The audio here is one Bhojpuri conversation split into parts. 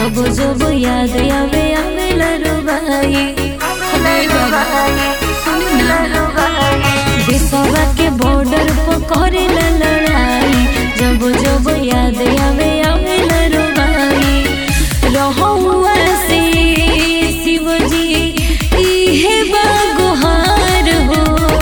जब जब याद आवे आवे लरुबाई देशवा के बॉर्डर पर करेला लड़ाई जब जब याद आवे आवे लरुबाई रहुआ से शिवजी इहे बागुहार हो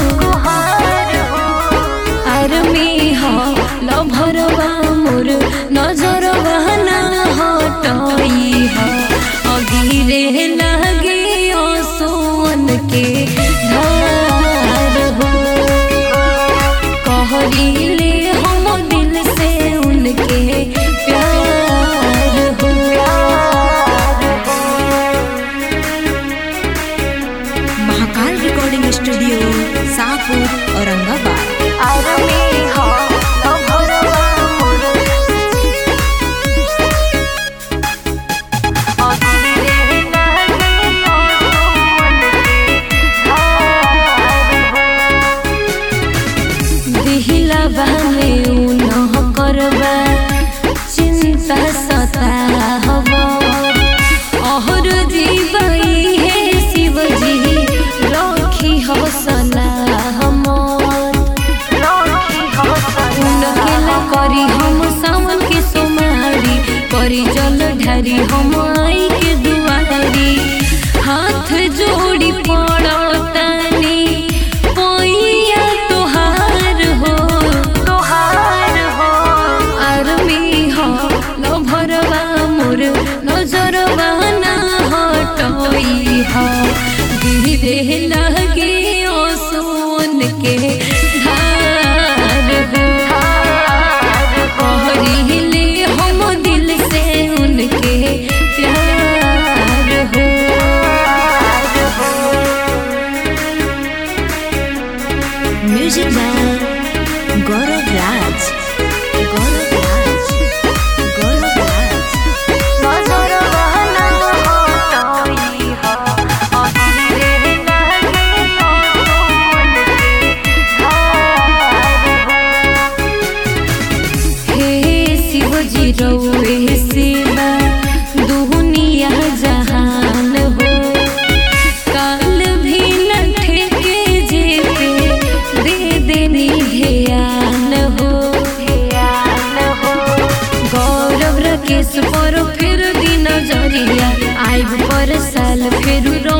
आर्मी हो लभरवा मोर नजरवा ना हटई हो अगिरे लागे सोन के धार हो कहरीले हम दिल से उनके प्यार हो Mahakal recording studio Shahpur Aurangabad army हो लभरवा मोर अगिरे लागे सोन दिहिला बामे उनह करबा चिंता सता हवा अहर जीवई हे शिवजी रखी हौसला हमर उनकेला करी हम सावन के सोमारी करी जल ढारी हम आई के दुआरी हाथ जोड़ी पड़तानी पैया तोहार हो तोहार हो आर्मी हो लभरवा मोर नजरवा ना हटई हो गिरे लगे ओ सोन के धार हो कहरीले हम दिल से उनके प्यार हो म्यूजिक बाय गौरव राज गौरव राज गौरव राज हे शिवजी रउए सेवा दुनिया जहान हो काल भी न ठेके जेते दे देनी ध्यान हो गौरव रकेश पर फिर दिन जरिया आइब पर साल फिर